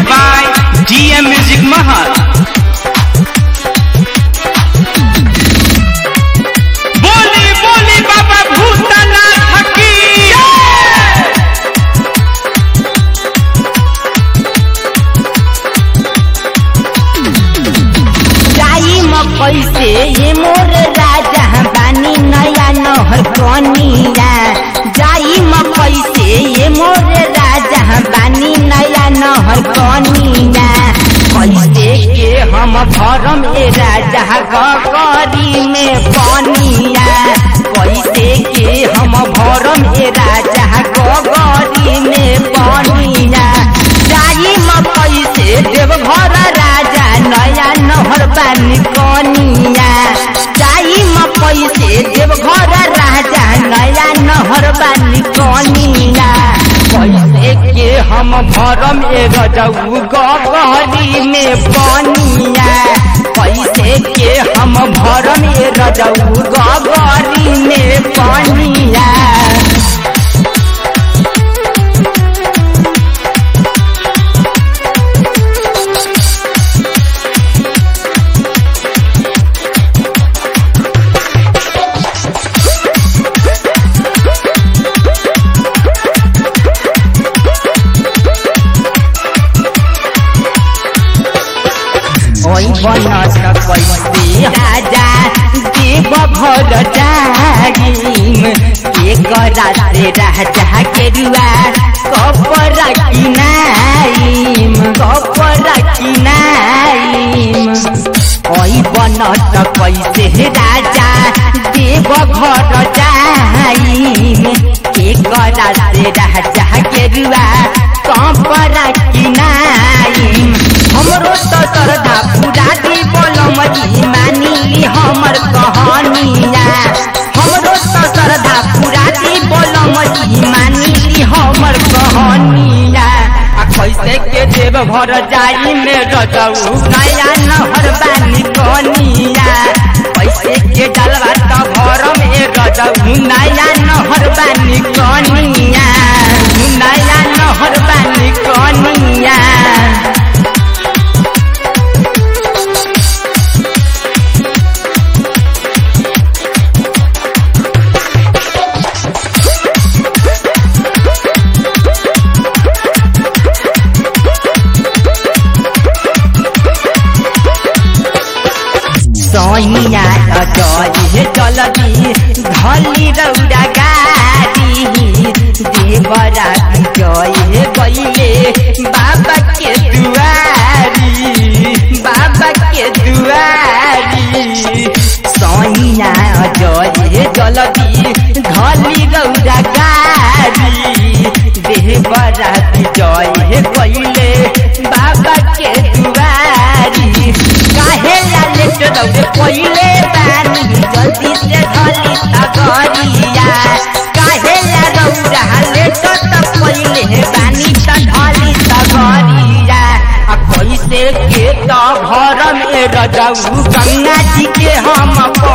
by GM Music Mahal. बोली बोली बाबा भूतनाथ की जाई मकई से ये मोर राजा बानी नया नहर कनिया जाई मकई से ये मोर राजा बानी नया नहर कनिया कैसे के हम भरम ए राजा गगरी में बनिया कैसे के हम भरम ए राजा गगरी में बनिया जाई मकई से देवघर राजा नया नहर बानी कनिया जाई मकई से देवघर राजा नया नहर बानी कनिया कैसे के हम भरम ए रजऊ गगरी में बनिया कैसे के हम भरम ए रजऊ गगरी में बनिया ओई बनत कैसे राजा देव घर जागिम के करा से राजा के रुआ कपड़ा किनाइम कपड़ा किनाइम ओई बनत कैसे राजा देव घर जाइम के करा से राजा के रुआ कपड़ा किनाइम हमरो तो श्रद्धा पूरा दी बोलम जी मानी हमर कहानिया हमरो तो श्रद्धा पूरा दी बोलम जी मानी हमर कहानिया आ कैसे के देव भर जाई में रजऊ नया नहर बानी कनिया कैसे के जलवा तो घर में रजऊ नया नहर बानी कनिया नया नहर बानी कनिया सैया अजय चलदी धली रौरा गाड़ी देवरा जय गईले बाबा के दुआरी बाबा के दुआरी सैया अजय चलदी धली रौरा गाड़ी देवरा जय गईले बाबा के दुआरी काहे लालेट दौड़े पहिले बानी जल्दी से धली तगरिया काहे ला रौरा लेट त पहिले बानी त धली तगरिया आ कैसे के त भरम ए रजऊ गंगा जी के हम